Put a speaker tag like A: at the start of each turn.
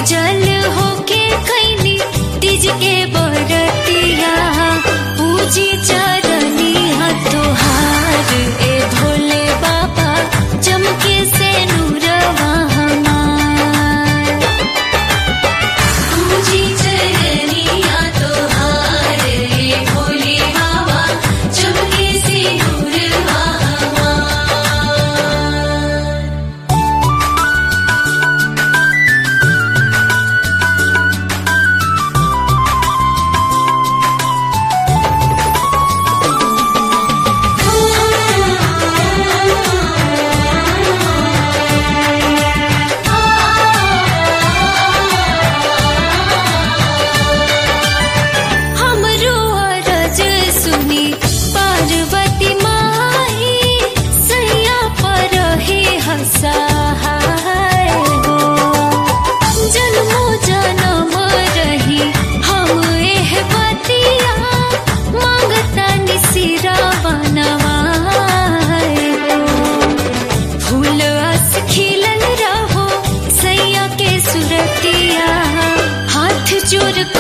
A: निर्जल होके कैली तीज के बरतिया पूजी चरनी तोहार ए भोले बाबा चमके से नूरवा हमार पूजी चरनिया तोहार ए भोले बाबा चमके से नूरवा हमार हमरो अरज सुनी पार्वती माही सैया पर हे हसहाय हो जन्मो जन्म रही हम एह बतिया मांगता निसिरा बनवाय हो फूल अस खिलल रहो सैया के सुरतिया हाथ जोड़